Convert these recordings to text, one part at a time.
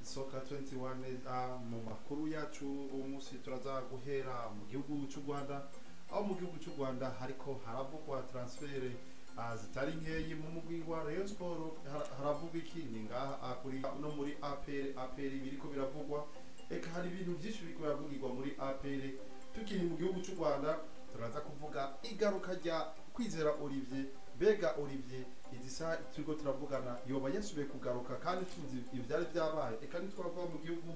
soka 21 ah, mu makuru yacu uwo munsi turaza guhera mu gihugu cy'u rwanda aho mu gihugu cy'u rwanda hariko haravugwa transfere ah, zitari nkeyi mu mugwi wa rayon sport har- haravugwa iki ni ngaha ah, kuri no muri apr apr biriko biravugwa eka hari ibintu byinshi biriko biravugirwa muri apr tukiri mu gihugu cy'u rwanda turaza kuvuga igaruka rya kwizera olivier mbega olivier izi saha turiko turavugana yoba yasubiye kugaruka kandi tuzi ivyari vyabaye eka ntitwava mu gihugu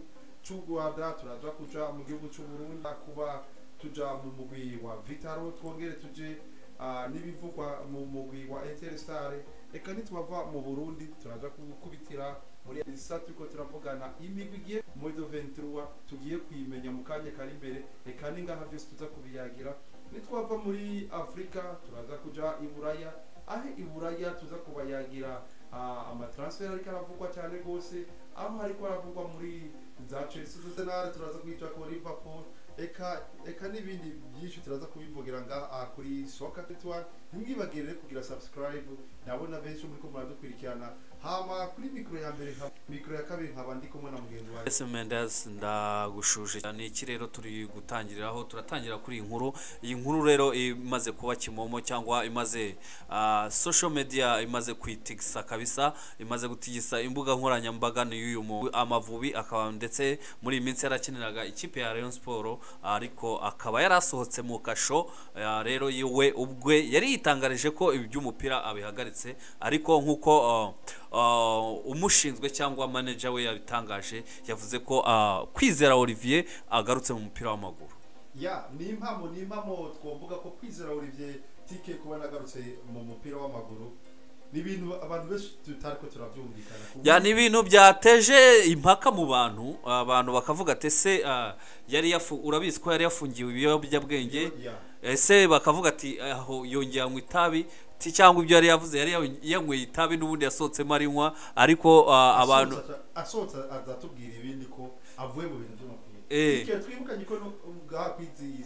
c'u rwanda turaja kuja mu gihugu c'u burundi kuba tuja mu mugwi wa vitaro twongere tuje ah, n'ibivugwa mu mugwi wa interestare eka ntitwava mu burundi turaja gukubitira muri isa turiko turavugana imigwi igiye muri do 23 tugiye kuyimenya mu kanya kari imbere eka ni ngaha vyose tuza kubiyagira nitwava muri afurika turaza kuja i buraya aho i buraya tuza kubayagira ah, amatransfer ariko aravugwa cyane rwose aho ariko aravugwa muri za chelsea arsenal turaza kwica ko liverpool eka eka n'ibindi byinshi turaza kubivugira ngaha ah, kuri soka tetwa ntimwibagirire kugira subscribe ndabona benshi muri ko muradukurikirana hama kuri mikoro ya mbere nka- mikoro ya kabiri nkaba ndi kumwe na mugenzi wanjye ese mendes ndagushuje cyane iki rero turi gutangiriraho turatangira kuri iyi nkuru iyi nkuru rero imaze kuba kimomo cyangwa imaze ah, social media imaze kuyitigisa kabisa imaze gutigisa imbuga nkoranyambaga ni y'uyu mu amavubi akaba ndetse muri iyi minsi yarakiniraga ikipe ya Rayon Sport ariko akaba yarasohotse mu kasho ah, rero yiwe ubwe yari yitangarije ko iby'umupira abihagaritse ariko nk'uko ah, ah, umushinzwe cyangwa manager we yabitangaje yavuze ko ah, kwizera Olivier agarutse mu mupira w'amaguru ya ni impamo ni impamo twumvuga ko kwizera olivier tike kuba nagarutse mu mupira w'amaguru ni ibintu abantu benshi tutariko turabyumvikana ku ya ni ibintu byateje impaka mu bantu abantu bakavuga ati ese ah, yari yafu urabizi ko yari yafungiwe ibiyobyabwenge Ya. ese bakavuga ati aho yongeye anywa itabi ti- cyangwa ibyo yari yavuze yari yan- yanyweye itabi n'ubundi yasohotsemo arinywa ariko ah, abantu Asohotse aca- asohotse azatubwira ibindi ko avuye mu bintu by'umupira Eh. Tike, twibukanye ko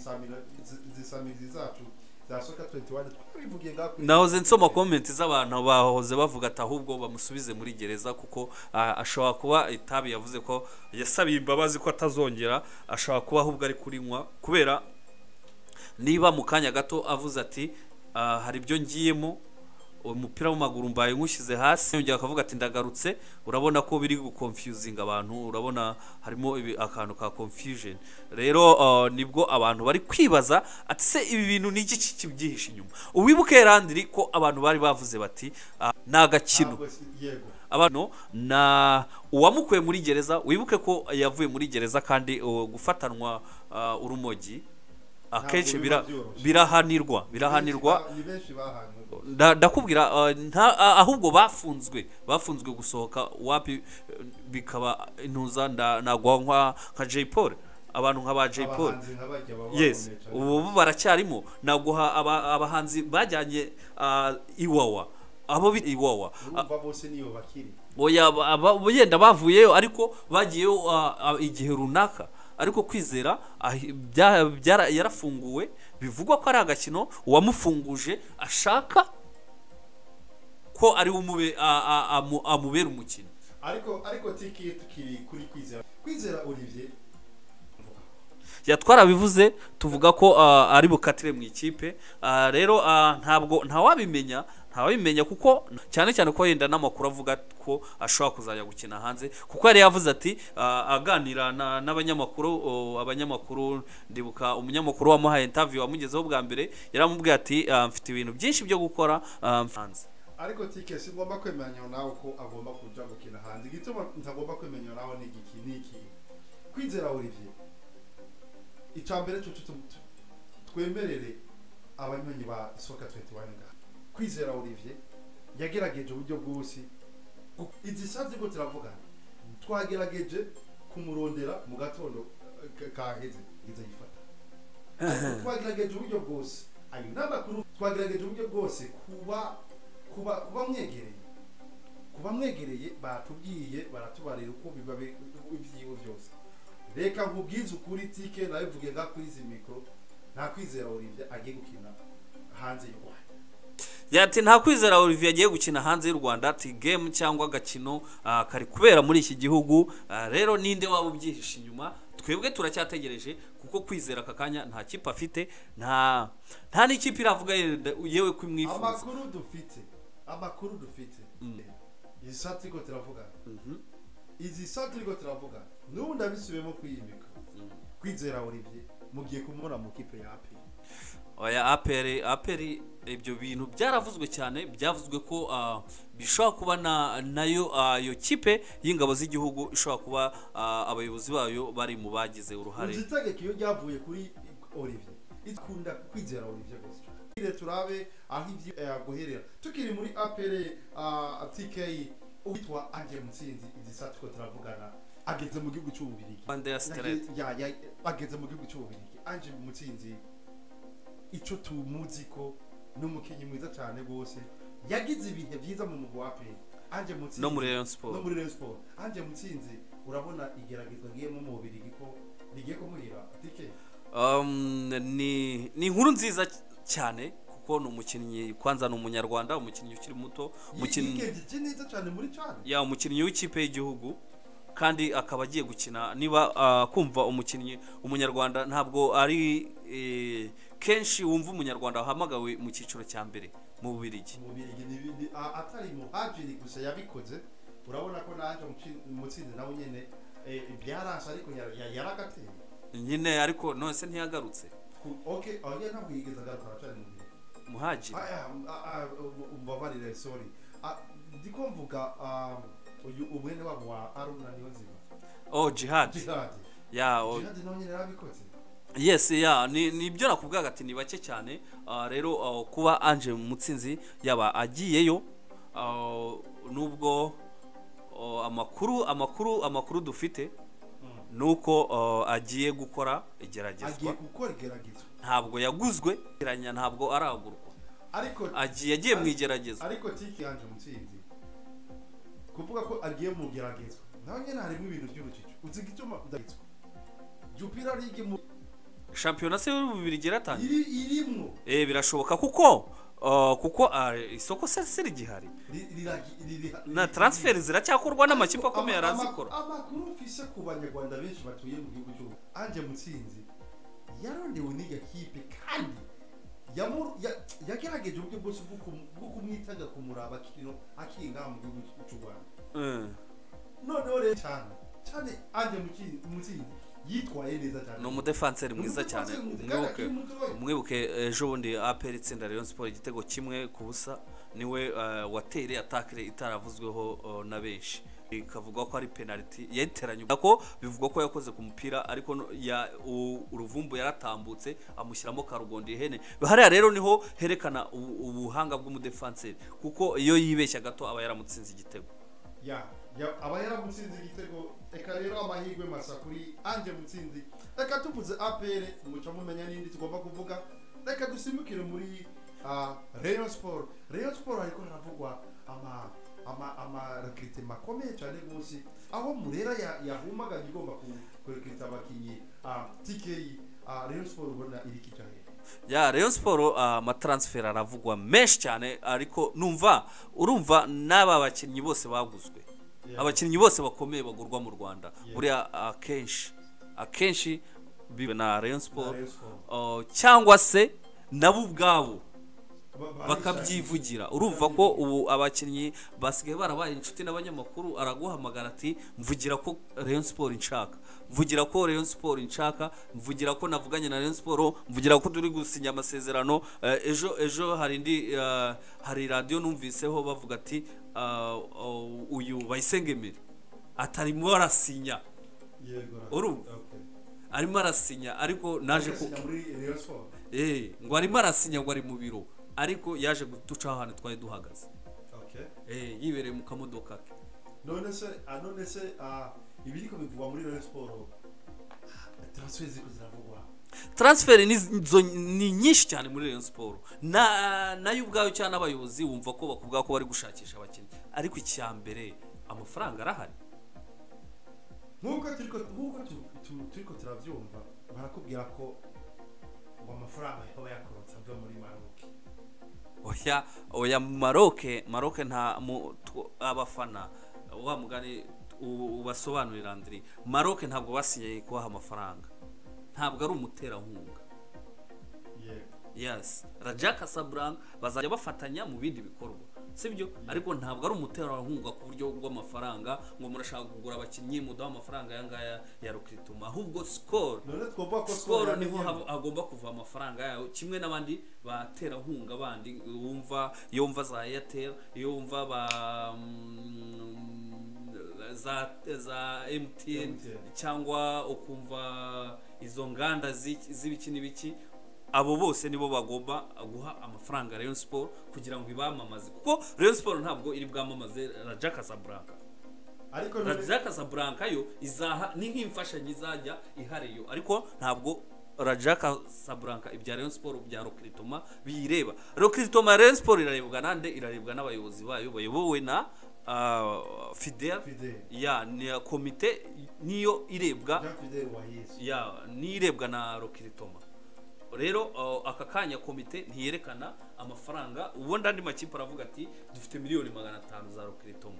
bwakwizisamirizi zacu za soka 21 twabivugiye ngakuri nahoze nsoma komenti z'abantu bahoze bavuga ati ahubwo bamusubize muri gereza kuko ah, ashobora kuba itabi yavuze ko yasabiye imbabazi ko atazongera ashobora kuba ahubwo ari kurinywa kubera niba mu kanya gato avuze ati "Ah, hari ibyo ngiyemo umupira w'amaguru mbaye nywushyize hasi yongera akavuga ati ndagarutse urabona ko biri gukonfyuzinga abantu urabona harimo ibi- akantu ka confusion rero ah, nibwo abantu bari kwibaza ati se ibi bintu ni iki kibyihishe inyuma uwibuke randiri ko abantu bari bavuze bati ah, ni agakino Ntabwo si- yego abano na uwamukuye muri gereza wibuke ko yavuye muri gereza kandi uh, gufatanwa uh, urumogi akenshi biba bira- byoroshye. birahanirwa birahanirwa Ni benshi bahanwe nda- ndakubwira uh, nta- ah, ahubwo bafunzwe bafunzwe gusohoka wapi eh, bikaba intuza nda- nagwa nka- nka Jay Paul abantu nka ba Jay Paul abahanzi nk'abajya baba yes bakomeye cyane. ubu baracyarimo naguha aba- abahanzi bajyanye ah, iwawa abo bita iwawa Ah, urumva bose niyo bakiri oya aba- aba- yenda bavuyeyo ariko bagiyeyo ah, ah, igihe runaka ariko kwizera ah, bya- byara- yarafunguwe bivugwa ko ari agakino uwamufunguje ashaka ko ari we umube- a- a- amu- amubera umukino ariko ariko tiki tukiri kuri kwizera kwizera olivier ya twarabivuze tuvuga ko ah, ari bukatire mu ikipe Ah, rero ah, ntabwo ntawabimenya ntawabimenya kuko cyane cyane ko yenda n'amakuru avuga ko ashobora kuzajya gukina hanze kuko yari yavuze ati ah, aganira na- n'abanyamakuru oh, abanyamakuru ndibuka umunyamakuru wamuhaye interview wamugezeho bwa mbere yaramubwiye ati ah, mfite ibintu byinshi byo gukora ah, hanze ariko tike singomba kwemeranya nawe ko agomba kuja gukina hanze igituma ntagomba kwemeranya nawe ni igiki ni iki kwizera olivier icambere cucu tu- tu- twemerere abanywanyi ba soka 21 ngaha kwizera olivier yagerageje uburyo bwose Gu- izi sa ziriko turavugana twagerageje kumurondera mu gatondo eh, ka- kaheze ngize yifata twagerageje uburyo bwose ayo ni amakuru twagerageje uburyo bwose kuba kuba kuba mwegereye kuba mwegereye baratubwiye baratubarira uko biba bi- ibyibo byose reka nkubwize ukuri tike nabivuge nka kuri izi mikoro nta kwizera olivier agiye gukina hanze y'u rwanda yati nta kwizera Olivier agiye gukina hanze y'u Rwanda ati game cyangwa agakino ah, kari kubera muri iki gihugu Ah, rero ninde waba ubyihishe inyuma twebwe turacyategereje kuko kwizera aka kanya nta kipe afite nta nta n'ikipe iravuga yenda yewe ko imwifuza amakuru dufite amakuru dufite izi saa turiko turavuga Mhm. izi saa turiko turavuga n'ubu ndabisubiyemo kwiyimika kwizera olivier mugiye kumubona mu kipe ya api oya aperi aperi ibyo bintu byaravuzwe cyane byavuzwe ko ah, bishobora kuba na nayo ah, iyo kipe y'ingabo z'igihugu ishobora kuba ah, abayobozi bayo bari mu bagize uruhare uzitegeka iyo ryavuye kuri olivier ikunda kwizera olivier gusa Tugire turabe aho ibyo eh, guherera tukiri muri apere ah, tk uwitwa aje mutsinzi izi saa turiko turavugana ageze mu gihugu cy'ububirigi Andrea Strelec. Ya- ya- ageze mu gihugu cy'ububirigi anje mutsinzi icyo tumuzi ko ni umukinnyi mwiza cyane rwose yagize ibihe byiza mu mugwa wa aperi anje mutsinzi no muri Rayon no Sport muri Rayon Sport anje mutsinzi urabona igeragezwa agiyemo mu bubirigi ko rigiye kumuhira tike Um, ni ni inkuru nziza cy- cyane kuko ni umukinnyi kwanza ni umunyarwanda umukinnyi ukiri muto umukinnyi yigengeje neza cyane muri cane ya umukinnyi w'ikipe y'igihugu kandi akaba agiye gukina niba ah, kumva umukinnyi umunyarwanda ntabwo ari eh, kenshi wumva umunyarwanda wahamagawe mu cyiciro cya mbere mu bubirigi mu bubirigi ni ibindi a- atari muhajiri gusa yabikoze urabona ko nanje Mutsi- mutsinzi nawe nyene eh, byarasa ariko yara- ya- yaragateye nyine ariko nonese ntiyagarutse Ku- okay oya ntabwo yigeze agaruka aracari mu bubirigi muhagire Aya, a- a- u- umbabarire sorry A- ndiko mvuga um, uyu umwene wabo wa Aruna Niyonzima oh jihad Jihad ya oh, Jihad nawe nyene yarabikoze yes ya ni ni ibyo nakubwaga ati ni bake cyane Ah, rero ah, kuba Ange Mutsinzi yaba agiyeyo ah, nubwo oh, amakuru amakuru amakuru dufite ni uko ah, agiye gukora agiye igeragezwa gukora igeragezwa ntabwo yaguzwe geranya ntabwo aragurwa ariko agiye agiye mu igeragezwa ariko tiki yanje mutsinzi kuvuga ko agiye mu geragezwa nawe nyine harimo ibintu by'urujijo uzi igituma udagitswe jupira ligi mu shampiyona se y'ububiri geratangiye iri irimwo eh birashoboka kuko ah, kuko ah, isoko se se rigihari ri- riragi- riri- na riri- transferi ziracyakorwa n'amakipe akomeye Ama- ama- arazikora amakuru mfise ku banyarwanda benshi batuye mu gihugu cy'u anje mutsinzi yarondewe n'iyo kipe kandi yamu- ya- yagerageje uburyo bwose bwo kum- bwo kumwitaga kumuraba akiri akiri ngaha mu gihugu cy'u rwanda Mm. noneho rero cyane cyane anje muki- mutsinzi yitwaye neza cyane ni umudefanseri mwiza Umudefanseri cyane mwiza, kandi umwibuke akiri mutoya. umwibuke ejo bundi aperi itsinda Rayon Sport igitego kimwe ku busa niwe eh, watereye atakire itaravuzweho eh, na benshi ikavuga ko ari penaliti yayiteranye ko bivugwa ko yakoze ku mupira ariko no- ya- u- uruvumbu yaratambutse amushyiramo karugondi ihene hariya rero niho herekana ubu- ubuhanga bw'umudefanseri kuko iyo yibeshya gato aba yaramutsinze igitego ya ya- aba yaramutsinze igitego reka rero amahirwe masa kuri anje mutsinzi reka tuvuze apr muca mumenya n'indi tugomba kuvuga reka dusimbukire muri ah, rayon sport rayon sport hariko haravugwa ama ama amarekirite makomeye cyane rwose aho murera ya- yahumaganye igomba ku- kurekirita abakinnyi ah, tk ah, rayon sport ubona iri kicahe ya Rayon Sport ah, amatransfer aravugwa menshi cyane ariko numva urumva n'aba bakinnyi bose baguzwe Yeah. abakinnyi bose bakomeye bagurwa mu Rwanda Yeah. buriya akenshi akenshi biwe na Rayon Sport Rayon Sport. Oh, cyangwa se nabo ubwabo Ba- ba- bakabyivugira urumva ko ubu abakinnyi basigaye barabaye inshuti n'abanyamakuru araguhamagara ati mvugira ko Rayon Sport nshaka mvugira ko Rayon Sport nshaka mvugira ko navuganye na Rayon Sport mvugira ko turi gusinya amasezerano Eh, ejo ejo hari indi eh, hari radio numviseho bavuga ati ah, oh, uyu bayisengemere atarimo arasinya Yego, right. Urumva? Okay. arimo arasinya ariko naje ku Agasinya muri Rayon Sport. eh ngo arimo arasinya ngo ari mu biro ariko yaje gutucaho ahantu twari duhagaze Okay. Eh, yibereye mu kamodoka ke none se ah, none se ah, ibiriko bivugwa muri Rayon Sport ah, transfer ziko ziravugwa transferi ni, zo- ni nyinshi cyane muri Rayon Sport na nayo ubwayo cyangwa n'abayobozi wumva ko bakubwira ko bari gushakisha abakinnyi ariko icya mbere amafaranga arahari nkuko turiko nkuko tu- tu- turiko turavyumva barakubwira ko ngo amafaranga yaba yakorotse ava muri Maroc oya oya maroke maroke nta mu- tw- abafana wa mugani u- ubasobanurira ndiri maroke ntabwo basinye kubaha amafaranga ntabwo ari umuterankunga yego yes raja casablanca bazajya bafatanya mu bindi bikorwa sibyo ariko ntabwo ari umuterankunga ku buryo bw'amafaranga ngo murashaka kugura abakinnyi mudaha amafaranga aya ngaya ya rukituma ahubwo skol none twumva ko skol yamenyemo. niho hab- hagomba kuva amafaranga yayo kimwe n'abandi baterankunga bandi wumva iyo wumva za airtel iyo wumva ba mm, za za mtn MTN. cyangwa ukumva izo nganda z'iki- z'ibiki n'ibiki abo bose nibo bagomba guha amafaranga Rayon Sport kugira ngo ibamamaze kuko Rayon Sport ntabwo iri bwamamaze Raja Casablanca ariko none Raja Casablanca yo izaha ni nk'imfashanyo izajya ihari yo ariko ntabwo Raja Casablanca ibya Rayon Sport bya Rokritoma biyireba Rokritoma Rayon Sport irarebwa nande irarebwa n'abayobozi bayo bayobowe na ah, Fidel Fidel. ya ni komite niyo irebwa Jean Fidel Wahizi ya n'irebwa na rokiritoma rero uh, aka kanya komite ntiyerekana amafaranga ubundi andi makipe aravuga ati dufite miliyoni magana atanu za rokiritoma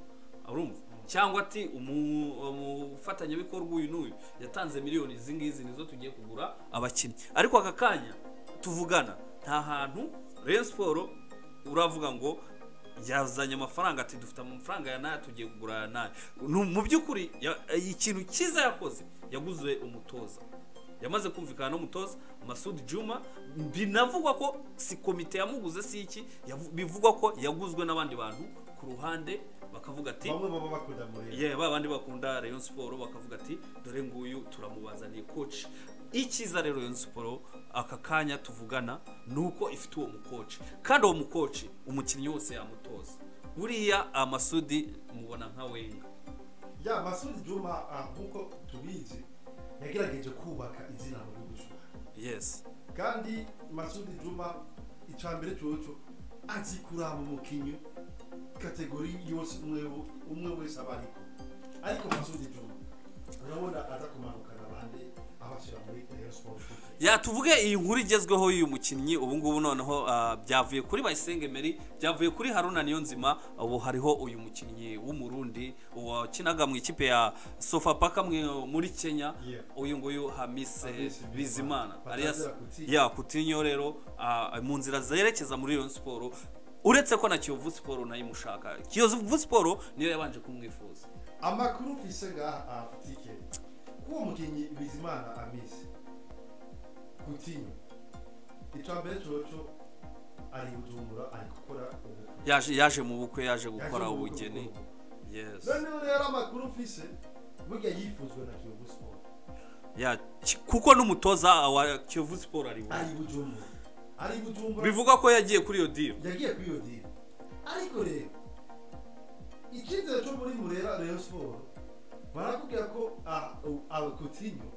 urumva cyangwa ati umu- umufatanyabikorwa uyu n'uyu yatanze miliyoni izi ngizi nizo tugiye kugura abakinnyi ariko aka kanya tuvugana nta hantu Rayon Sport uravuga ngo yazanye amafaranga ati dufite amafaranga ya nayo tugiye kugura aya nayo Nu- mu by'ukuri ya- ikintu cyiza yakoze yaguze umutoza yamaze kumvikana n'umutoza masudi juma binavugwa ko si komite yamuguze si iki yavu- bivugwa ko yaguzwe n'abandi bantu ku ruhande bakavuga ati bamwe baba bakunda mureba yeah, ba bandi bakunda Rayon Sport bakavuga ati dore nguyu turamubazaniye coach icyiza rero Rayon Sport aka kanya tuvugana nuko ifite uwo mukoci kandi uwo mukoci umukinnyi wose yamutoza buriya amasudi mubona nka wenga ya masudi juma ah, nk'uko tubizi yagerageje kubaka izina mu gihugu cy'u Rwanda. yes kandi masudi juma icya mbere cyoco azi kuraba umukinnyi kategori yose umwe wo- umwe wese aba ariko ariko masudi juma urabona aza kumanukana abandi abashyira muri Rayon Sport Football. ya tuvuge iyi nkuru igezweho y'uyu mukinnyi ubu ngubu noneho ah, byavuye kuri Bayisenge Meri byavuye kuri Haruna Niyonzima ubu hariho uyu mukinnyi w'umurundi wakinaga mu ikipe ya Sofapaka mwe- muri Kenya Yeah. uyu nguyu Hamise Hamise Bizimana. Bizimana alias Batazira Coutinho. ya Coutinho rero ah, mu nzira zerekeza muri Rayon Sport uretse ko na Kiyovu Sport nayo imushaka Kiyovu Sport niyo yabanje kumwifuza amakuru mfise ngaha tike k'uwo mukinnyi bizimana amisi gutinya icya mbere cyoco ari bujumbura ari gukora ubu yaje yaje mu bukwe yaje Yaje gukora mu bukwe ubugeni bw'ubu. yes noneho rero amakuru mfise burya yifuzwe na kiyovu siporo ya ki- kuko n'umutoza wa Kiyovu Sport ari we. ari bujumbura ari bujumbura bivugwa ko yagiye kuri iyo deal yagiye kuri iyo dini ariko rero icyizere cyo muri murera reyo siporo barakubwira ko abakotinyo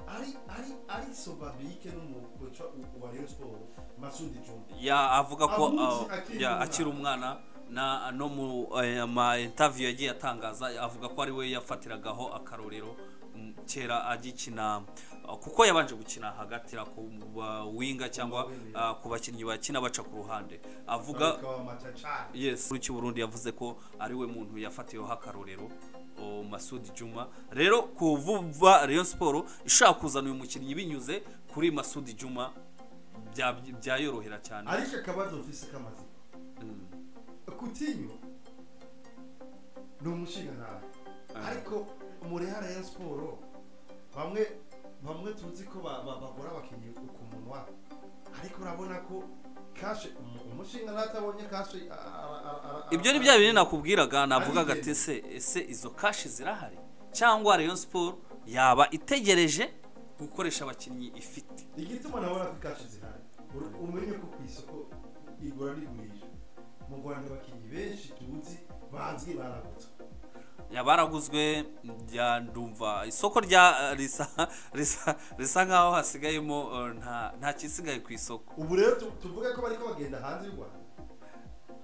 ari ari ari sobabike n'umukoca wa reyo siporo masudi juma ya avuga ko Amuzi ah, akiri ya umwana. akiri umwana na no mu eh, ma interview yagiye atangaza avuga ko ari we yafatiragaho akarorero mm, kera agikina ah, kuko yabanje gukina hagatira ku ba- winga cyangwa Winga. ah, ku bakinnyi bakina baca ku ruhande avuga bakaba macacari yes muri Burundi yavuze ko ari we muntu yafatiweho akarorero o, Masudi Juma rero kuvuba Rayon Sport ishaka kuzana uyu mukinnyi binyuze kuri Masudi Juma bya- byayorohera cyane ariko akabazo mfise kamaze Mm. kutinyo ni umushinga nawe Ah. ariko murera reyo siporo bamwe bamwe tuzi ko ba- ba- bagora abakinnyi ku munwa ariko urabona ko kashe umu- umushinga natabonye kashe ara- ara- ara- ibyo ni ara- bya bintu nakubwiraga navugaga Ari ati se ese izo kashi zirahari cyangwa Rayon Sport yaba itegereje gukoresha abakinnyi ifite igituma nabona ko kashe zihari Ur- umenye ko ku isoko igura rigurisha mu rwanda abakinnyi benshi tuzi bazwi baragutse baraguzwe njya ndumva isoko rya eh, risa risa risa nkaho hasigayemo eh, nta nta kisigaye ku isoko ubu rero tu- tuvuge ko bariko bagenda hanze y'u rwanda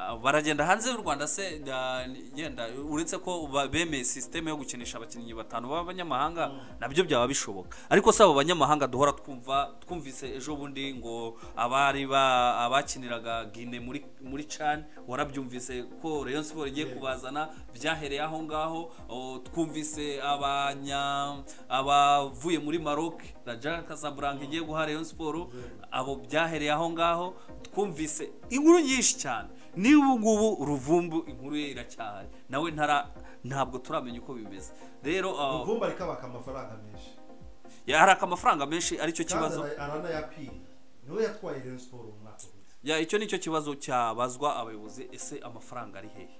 Ah, baragenda hanze y'u rwanda se ah, yenda uretse ko ba- bemeye sisiteme yo gukinisha abakinnyi batanu b'abanyamahanga nabyo byaba bishoboka ariko si abo banyamahanga duhora twumva twumvise ejo bundi ngo abari ba abakiniraga gine muri muri cani warabyumvise ko rayon siporo igiye kubazana byahereye aho ngaho o, twumvise abanya abavuye muri maroc raja casablanca igiye guha rayon siporo abo byahereye aho ngaho twumvise inkuru nyinshi cyane n'ubu ngubu ruvumbu inkuru ye iracyahari nawe ntara ntabwo turamenya uko bimeze rero ah, ruvumba rikabaka amafaranga menshi yaraka amafaranga menshi aricyo kandi kibazo ara- aranayapira niwe yatwaye rero siporo mu mwaka uheze Ya, icyo nicyo kibazo cyabazwa abayobozi ese amafaranga ari hehe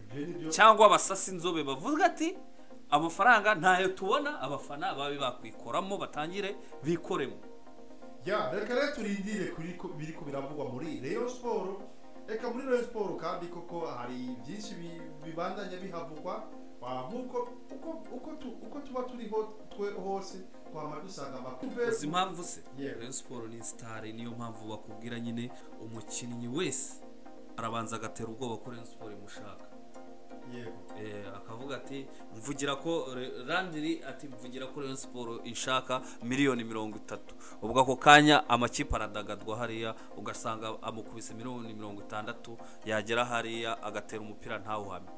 ibyo ni byo cyangwa abasasi inzobe bavuga ati amafaranga ntayo tubona abafana babe bakwikoramo batangire bikoremo ya reka rero turindire kuri ko- biri ko biravugwa muri rayon siporo reka muri rayon siporo kandi koko hari byinshi bi- bibandanya bihavugwa Ah, nk'uko uko uko tu- uko tuba turiho twe hose twama dusanga amakuru izi mpamvu se Yeah. Rayon siporo ni sitari niyo mpamvu bakubwira nyine umukinnyi wese arabanza agatera ubwoba ko Rayon siporo imushaka yego Eh, akavuga ati mvugira ko Re- randiri ati mvugira ko Rayon siporo inshaka miliyoni mirongo itatu ubwo ako kanya amakipe aradagadwa hariya ugasanga amukubise miliyoni mirongo itandatu yagera hariya agatera umupira ntawuhamye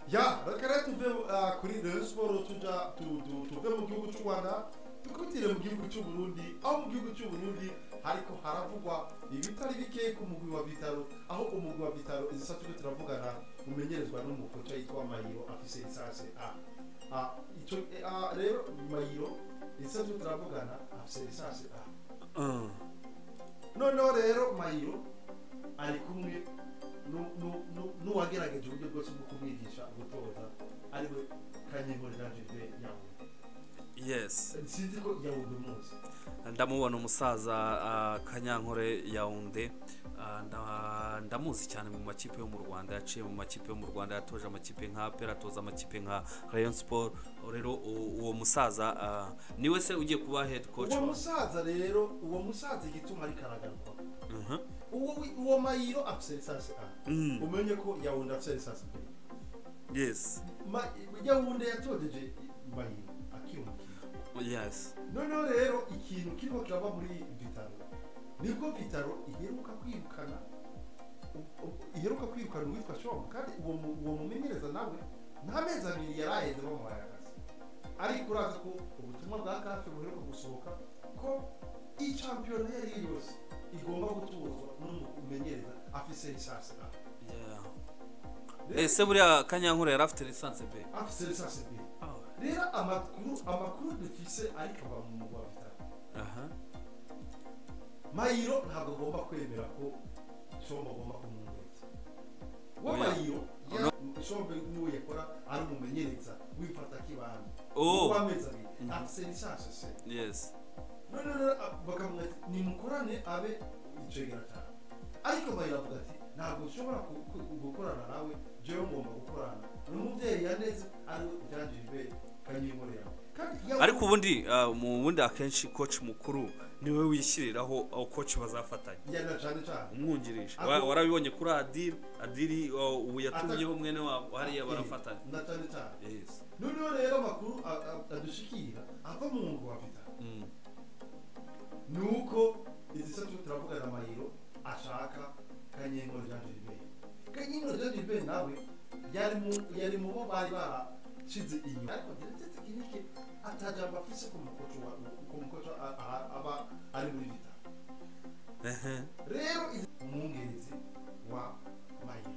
ya reka rero tuve ah, kuri rayon siporo tuja tu- tu- tuve mu gihugu cy'u rwanda dukubitire mu gihugu cy'u burundi aho mu gihugu cy'u burundi ariko haravugwa ibitari bike ku mugwi wa bitaro aho umugwi wa bitaro izi saa turiko turavugana umenyerezwa n'umukoca yitwa mayiro afise lisansi a Ah, ico eh, ah, rero mayiro izi saa turiko turavugana afise lisansi a Mm. noneho rero mayiro ari kumwe nu- nu- nu- n'uwagerageje uburyo bwose bwo kumwigisha gutoza ariwe kanyihorera jeve yawe yes sinzi ko yawe muzi ndamubona umusaza ah, kanyankore yawunde Ah, nda- ndamuzi cyane mu makipe yo mu rwanda yaciye mu makipe yo mu rwanda yatoje amakipe nka pera atoza amakipe nka rayon sport rero u- uwo musaza ah, niwe se ugiye kuba head coach uwo wa- musaza rero uwo musaza igituma ari karagarwa Mhm. uwo wi- uwo mayiro afite lisansi a Mm, umenye ko yawundi afite lisansi b yes Ma- yawundi yatogeje mayiro akiri umukinnyi yes noneho rero ikintu kirimo kirava muri vitaro nibwo vitaro iheruka kwirukana u- u- iheruka kwirukana uwitwa shomu kandi uwo mu- uwo mumenyereza nawe nta mezi abiri yari aheze bamuhaye akazi ariko uraza ko ubutumwa bwa kafe buheruka gusohoka ko iyi shampiyona iyo ari yo yose igomba gutozwa n'umumenyereza afise lisansi a yeah. Rero- ese buriya kanyankore yari afite lisanse be afise lisansi b rero amakuru amakuru dufise ariko ava mu mugwa vitaro aha mayiro ntabwo agomba kwemera ko shombo agomba kumwumviriza uwo Oya. mayiro ya- shombo n'uwo yakora ari umumenyereza wifata k'ibanga oh w'amezi abiri Mhm. afise lisansi se yes none rero a- bakavuga ati nimukorane abe icegera cyane ariko mayiro avuga ati ntabwo nshobora ku- ku- gukorana nawe jewe ngomba gukorana n'umubyeyi yaneze ari we byanjijwe kanyimure yawe kandi yawe- ariko ubundi ah, mu bundi akenshi coach mukuru niwe wishyiriraho aho coach bazafatanya yana cyane cyane umwungirije Ako- Wa- warabibonye kuri adiri adiri ah, ubu yatumyeho mwene wabo hariya Eh, barafatanya na cyane cyane yes noneho rero amakuru a- a- adushikira ava mu ngo wa vita Mm. ni uko igisatu turavugana amayiro ashaka kanyengo rya jiliberi kanyengo rya jiliberi nawe yari mu- yari mu bo bari barashize inyuma ariko geretse tekinike atajambo afise ku mukoco wa ku mukoco a- a- aba ari muri vita Ehe. rero izi- umwungerizi wa mayiro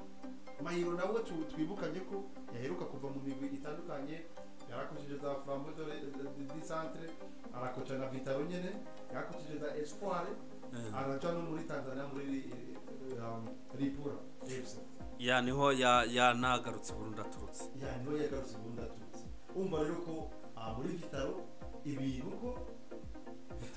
mayiro nawe tu- twibukanye ko yaheruka kuva mu migwi itandukanye yarakokije za framboidore di centre arakoca na vitaro nyene yarakokije za espoire Eh. araca no muri tanzania muri eh, um, ripura fc ya niho ya- yanagarutse burundu aturutse yani we yagarutse ubundi aturutse wumva rero ko ah, muri vitaro ibintu ko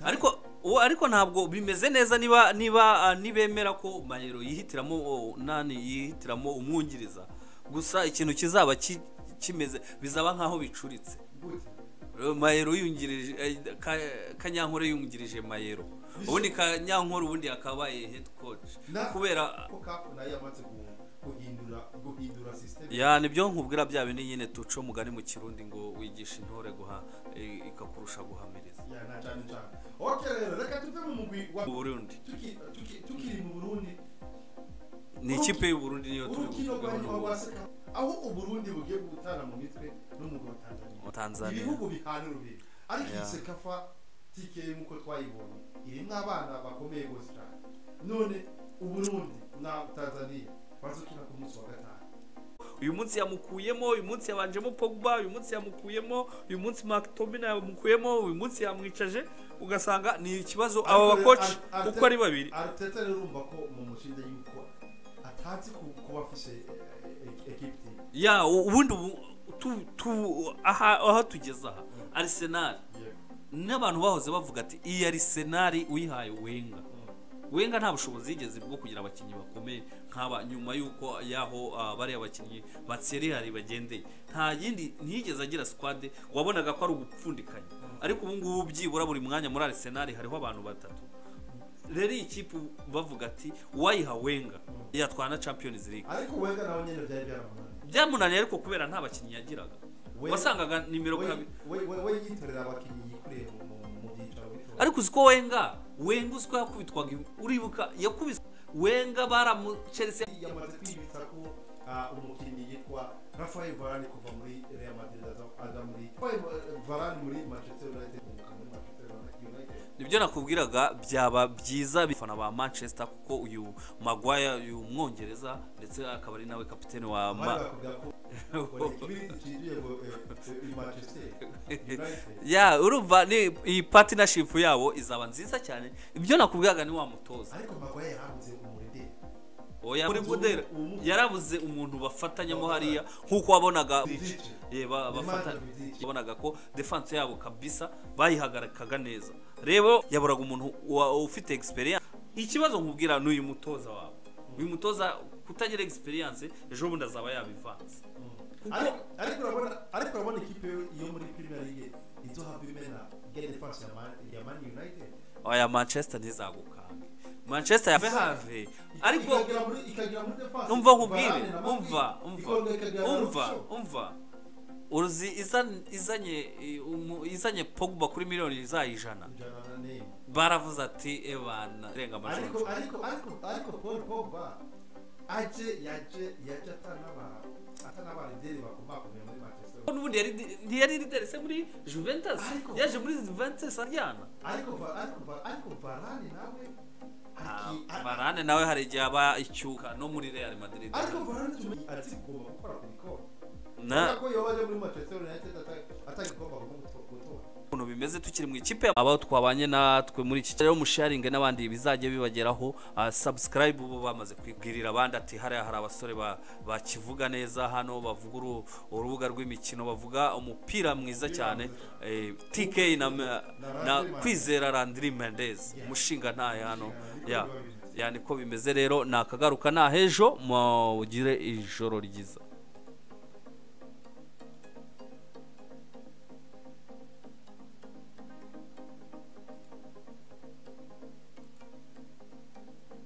ariko uwo ariko ntabwo bimeze neza niba niba ah, nibemera ko mayero yihitiramo oh, nani yihitiramo umwungiriza gusa ikintu kizaba ki- kimeze bizaba nkaho bicuritse gute mayero yungirije eh, Ka- kanyankore yungirije mayero ubundi kanyankore ubundi yakabaye head coach Na- kubera ko kapu nayo yamaze guhunga guhindura guhindura sisiteme ya nibyo nkubwira bya bindi nyine tuca umugani mu kirundi ngo wigisha intore guha i- ikakurusha guhamiriza ya na cyane cyane okay rero reka tuve mu mugwi wa mu burundi tuki- tuki- tukiri mu burundi ni ikipe y'uburundi niyo turi urukino rwa buvugeho nyuma n'ubu. rwa seka aho uburundi bugiye gutana mu mitwe n'umugwi wa tanzania Wa Tanzania. ibihugu bihana urubibe ariko iyi Yeah. sekafa tike nk'uko twayibonye irimo abana bakomeye rwose cyane none uburundi na tanzania bazukina ku munsi wa gatanu uyu munsi yamukuyemo uyu munsi yabanjemo pogba uyu munsi yamukuyemo uyu munsi mactomina yamukuyemo uyu munsi yamwicaje ugasanga ni ikibazo aba Ariko rero, bakoci Ar- Arte- uko ari babiri Arteta rero urumva ko mu mushinga y'uko atazi ku- kuba afise ekipi ya u- ubundi ubu- tu- tu- aha aha tugeze aha arsenal n'abantu bahoze bavuga ati iyi arisenali uyihaye wenga wenga nta bushobozi yigeze bwo kugira abakinnyi bakomeye nk'aba nyuma y'uko yaho ah, bariya bakinnyi batserihari bagendeye nta yindi ntiyigeze agira sikwade wabonaga ko ari ugupfundikanya ariko ubu ngubu byibura buri mwanya muri arisenali hariho abantu batatu rero iyi kipe bavuga ati uwayiha wenga yatwara na champions league ariko wega nawe nyine byari byaramunaniye byamunaniye ariko kubera nta bakinnyi yagiraga We- wasangaga nimero We- kabiri we- we- we yitorera abakinnyi yikuriye mu- mu- mu byicaro bito. ariko uziko wenga wenga uziko yakubitwaga uribuka yakubiswe wenga baramucerese yamaze kwibitsa ko ah, umukinnyi yitwa rafael varane kuva muri real madrid aza- aza muri Rafael varane muri manchester united kuvuka muri manchester united nibyo nakubwiraga byaba byiza bifana ba manchester kuko uyu magwaya uyu mwongereza ndetse akaba ari nawe kapitene wa Bari ma bakubwira ko buri kibiri cyinjiye mu eh, eh, manchester united ya urumva ni iyi partnership yabo izaba nziza cyane ibyo nakubwiraga ni wa mutoza ariko magwaye yarabuze umurede oya muri budera yarabuze umuntu bafatanyamo hariya nk'uko wabonaga Ye, ba- bafatanya wabonaga ko defense yabo kabisa bayihagarikaga neza rero yaburaga umuntu wa- ufite experience ikibazo nkubwira n'uyu mutoza wawe uyu mutoza kutagira experience ejo bundi azaba yabivanze Ariko- ariko urabona ariko urabona ikipe yo muri premier league izohabwa imena ya defense ya Man- ya man united oya manchester ntizagukange manchester yave have ariko ikagira muri ikagira muri defense umva nkubwire Varane na Matic, umva umva ikongera ikagira na umva Lucio. umva uruzi izan- izanye eh, umu- izanye pogba kuri miliyoni izayijana Ijana na Neymar. baravuze ati ebana renga amajoro ariko ariko ariko ariko paul pogba aje yaje yaje atanaba atanaba lideri bakomakomeye muri manchester Ko n'ubundi yari ntiyari lideri se muri Juventus Ariko- yaje muri Juventus aryana ariko Va- ariko Va- ariko varane nawe aki- a- barane nawe hari igihe aba icyuka no muri Real Madrid ariko varane tumenye ati gomba gukora ku bikombe na ko yabaje muri manchester united ata- atagikomba gutora gutora ukuntu bimeze tukiri mu ikipe abo twabanye natwe muri iki rero musharinge n'abandi bizajya bibageraho ah, subscribe ubu bamaze kwibwirira abandi ati hariya hari abasore ba- bakivuga neza hano bavuga uru- urubuga rw'imikino bavuga umupira mwiza cyane eh, TK na, na kwizera Landry Mendez umushinga ntaye hano ya yeah. yani ko bimeze rero nakagaruka nahejo mugire ijoro ryiza